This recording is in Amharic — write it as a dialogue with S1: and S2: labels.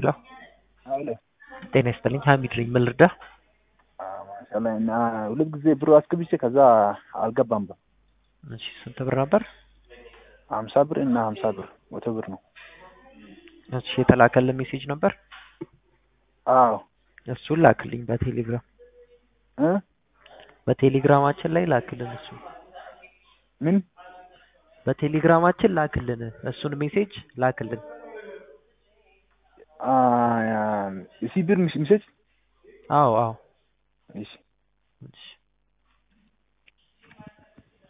S1: ሄሎ
S2: አለ
S1: ጤና ይስጥልኝ ሀሚድ ነኝ ምን ልርዳህ
S2: ማሻላ እና ሁለት ጊዜ ብሩ አስገብቼ ከዛ አልገባም ብር
S1: እሺ ስንት ብር ነበር
S2: ሀምሳ ብር እና ሀምሳ ብር መቶ ብር ነው
S1: እሺ የተላከልን ሜሴጅ ነበር
S2: አዎ
S1: እሱን ላክልኝ በቴሌግራም
S2: እ
S1: በቴሌግራማችን ላይ ላክልን እሱ
S2: ምን
S1: በቴሌግራማችን ላክልን እሱን ሜሴጅ ላክልን
S2: እሺ ብር ሚሴጅ
S1: አዎ አዎ
S2: እሺ
S1: እሺ